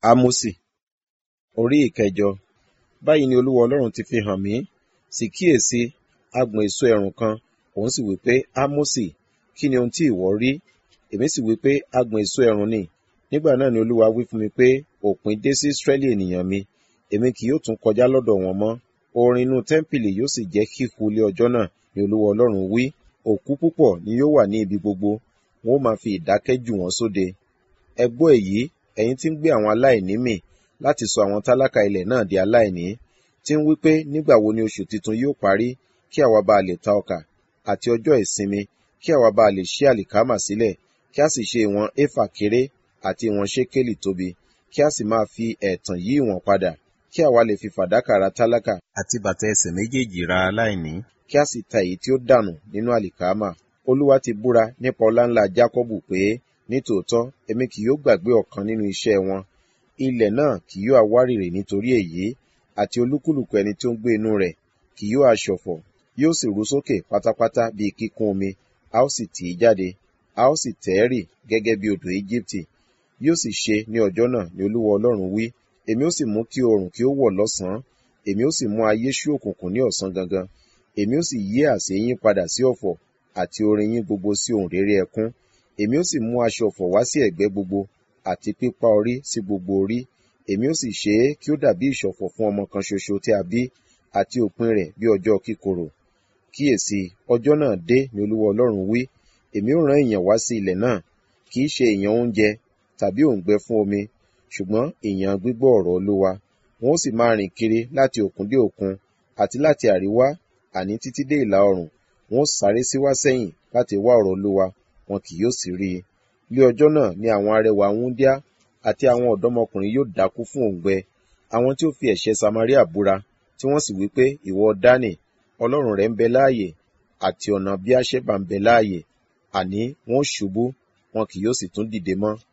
Ámósì orí ìkẹjọ báyìí ni olúwa ọlọ́run ti fi hàn mí sì kíyèsí agbọ̀n èso ẹ̀rùn kan òun sì wí pé ámósì kí ni ohun tí ìwọ rí èmi sì wí pé agbọ̀n èso ẹ̀rùn ni nígbà náà ni olúwa wí fún mi pé òpin dé sí ísírẹ́lì ènìyàn mi èmi kì yóò tún kọjá lọ́dọ̀ wọn mọ́ orin inú tẹ́ḿpìlì yóò sì jẹ́ kíhu lé ọjọ́ náà ni olúwa ọlọ́run wí òkú púpọ̀ ni yóò wà ní ibi gbogbo wọn ó máa fi ìdákẹ́ jù wọ́n sóde ẹ gbọ́ èyí ẹ̀yin tí ń gbé àwọn aláìní mì láti sọ àwọn tálákà ilẹ̀ náà di aláìní tí ń wí pé nígbà wo ni oṣù tuntun yóò parí kí àwa bá lè ta ọkà àti ọjọ́ ìsinmi kí àwa bá lè ṣí àlìkámà sílẹ̀ kí a sì ṣe ìwọ̀n éfà kéré àti ìwọ̀n ṣékélì tóbi kí a sì máa fi ẹ̀tàn yí ìwọ̀n padà kí àwa lè fi fàdákà ra tálákà àti bàtà ẹsẹ̀ méjèèjì ra aláìní kí a sì ta èyí tí ó dànù nínú àlìkámà olúwa ti búra nípa ọlá ńlá jákọ́bù pé nítòótọ́ èmi kì yóò gbàgbé ọ̀kan nínú iṣẹ́ wọn ilẹ̀ náà kì yóò awárìrì nítorí èyí àti olúkúlùkù ẹni tí ó ń gbé inú rẹ̀ kì yóò aṣọ̀fọ̀ yóò sì ru sókè pátápátá bíi kíkún omi a ó sì tì í jáde a ó sì tẹ̀ ẹ́ rì gẹ́gẹ́ bí odò íjíbítì yóò sì ṣe ní ọjọ́ náà ni olúwa ọlọ́run wí èmi ó sì mú kí oòrùn kí ó wọ̀ lọ́sàn-án èmi ó sì mú ayé ṣú òkùnkùn ní ọ̀sán gangan èmi ó sì yí àsè yín padà sí ọ̀fọ̀ àti orin yín gbogbo sí ohùn réré ẹkún èmi ó sì mú aṣọ ọ̀fọ̀ wá sí ẹ̀gbẹ́ gbogbo àti pípá orí sí gbogbo orí èmi ó sì ṣe é kí ó dàbí ìṣọ̀fọ̀ fún ọmọ kan ṣoṣo tí a bí àti òpin rẹ̀ bí ọjọ́ kíkorò kíyèsí ọjọ́ náà dé ni olúwa ọlọ́run wí èmi ó rán ìyàn wá sí ilẹ̀ náà kì í ṣe ìyàn oúnjẹ tàbí òǹgbẹ fún omi ṣùgbọ́n ìyàn gbígbọ́ ọ̀rọ̀ olúwa wọn ó sì máa rìn kiri láti òkun dé òkun àti láti àríwá àní títí dé ìlà oòrùn wọn ó sáré síwá sẹ́yìn láti wá ọ̀rọ̀ olúwa wọn kì yóò sì rí i lé ọjọ́ náà ni àwọn arẹwà wúndíá àti àwọn ọ̀dọ́mọkùnrin yóò dákú fún òǹgbẹ àwọn tí ó fi ẹ̀ṣẹ̀ samaria búra tí wọ́n sì wí pé ìwọ dánì ọlọ́run rẹ̀ ń bẹ láàyè àti ọ̀nà bí àṣẹ́bà ń bẹ láàyè àní wọn ó ṣubú wọn kì yóò sì tún dìde mọ́